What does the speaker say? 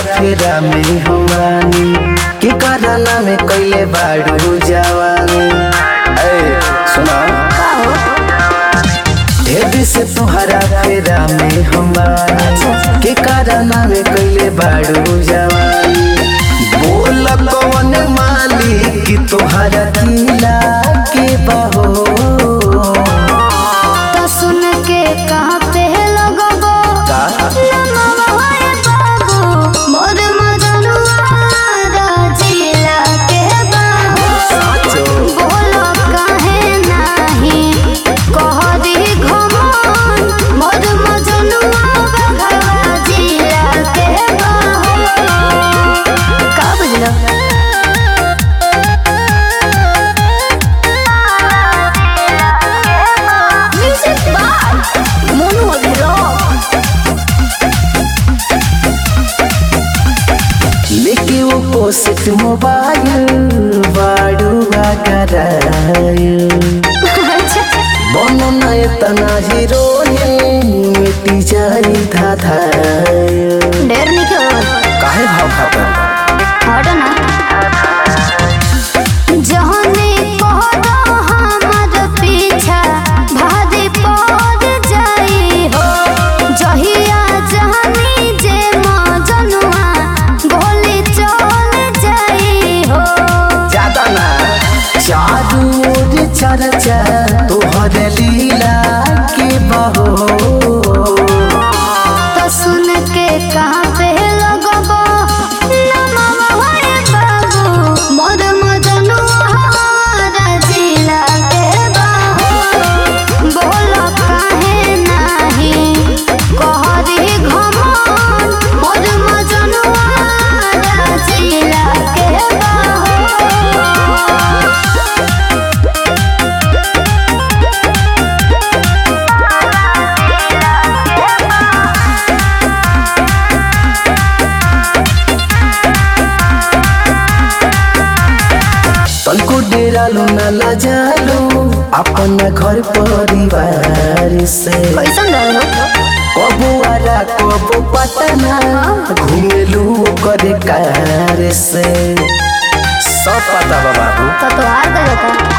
फेरा में हमानी की करना में कैले बाड़ू जवानी ए सुना ढेर से तुहरा फेरा में हमानी की करना में कैले बाड़ू जवानी बोल कौन मालिक की तुहरा दिला के बहो तो सुन के कहाँ पे लगबो का? नमवा होए बाबू मोर मजनुआ राजीला के बाबू साचो बोलो काहे नाही कह दी घमन मोर मजनुआ बघवा जिला के बाबू का बुझलो म्यूजिक बाय मोनू अभिरोक लेके वो पोस्ट मोबाइल बाड़ू करायल बनो नय तना हीरोइन मिटी जाई धाधायल ढेर निके काहे भाव खाता हटो ना जहने कहतो हमर पीछा भादी पड़ जाई हो जहिया जहनी जे मजनुआ गोली चल जाई हो ज्यादा ना चारू ओर चर्चा तोहर लीला के बहो तो सुन के कहाँ पे लगबो नमवा होए बाबू मोर मजनुआ राजीला के बाबू बोलो काहे नाही कह दी घमन मोर मजनुआ राजीला के बाबू तनको डेरा लो ना लजालो अपना घर परिवार से कैसन रहो कबो आरा कबो पटना घुमेलू करे कार से सब पता बा बाबू तो तोहार का